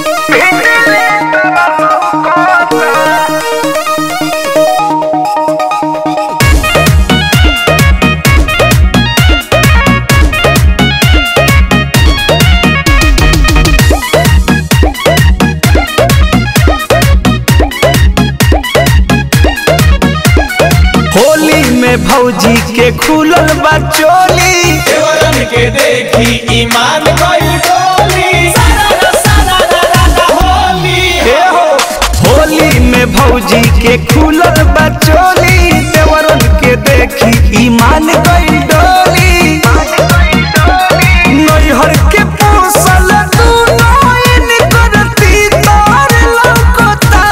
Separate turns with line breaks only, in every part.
होली में भौजी के खुलल बा चोली
देवरन के देखी ईमान गइल डोली होली
ए हो होली में भौजी के खुलल बा चोली देवरन के देखी ईमान गई डोली नैहर के पोसल दूनो इनकर तीतर लौकता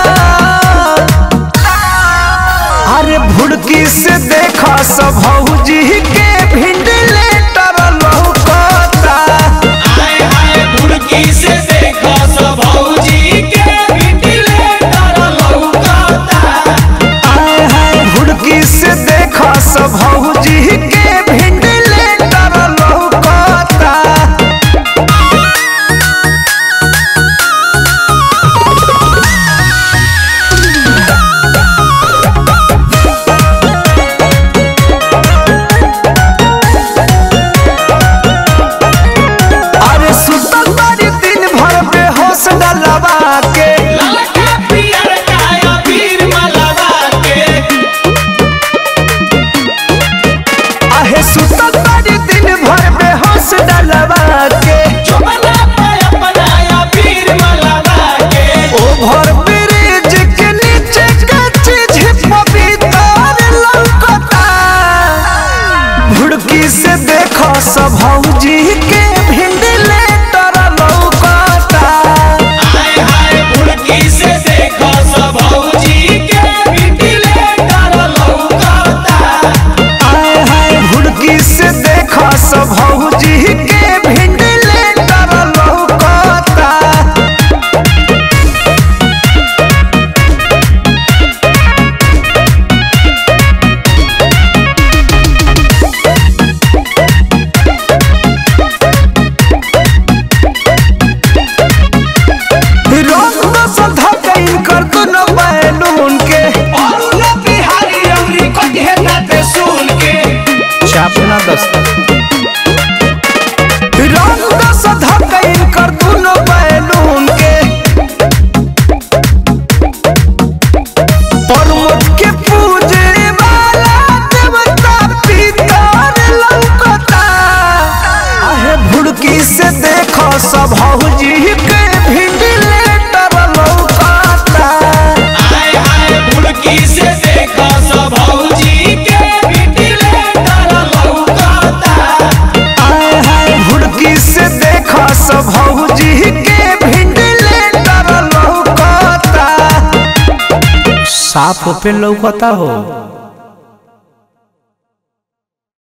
अरे भुड़की से देखा सब भौजी के भिंडले तर लौकता
आए आए बुड़की से देखो सब भौजी के बिटले तर लौकता
आए हाय भुड़की से देखा सब भौजी के भिंडले तर लौकता अरे सुतल बारी दिन भर बेहोश डलवा के
ललका पियर काया पीर मलवा के
आहे सुतल बारी दिन भर बेहोश डलवा के
चुपना पे अपनाया पीर मलवा के
ओभर ब्रिज के नीचे कच्ची झिप भीतर लौकता भुड़की से देखो सब भौजी के भिंडले तर लौकता
आए हाय बुड़की से देखो सब भौजी के बिटले तर लौकता
आए हाय भुड़की से देखो सब भौजी के भिंडले तर लौकता रंग दस धकैन कर दुनो बैलून के
और उला बिहारी अमरी कटे नाते सुन के
छापना दस्तक रंग दस धकैन कर दुनो बैलून के परमत के पूजे वाला देवता पितर लौकता आहे भुड़की से देखो सब हौजी के भिंडले तर लौकता
आए आए बुड़की से देखो सब भौजी के बिटले तर लौकता
आए हाय भुड़की से देखो सब भौजी के भिंडले तर लौकता साफ पे लौकता हो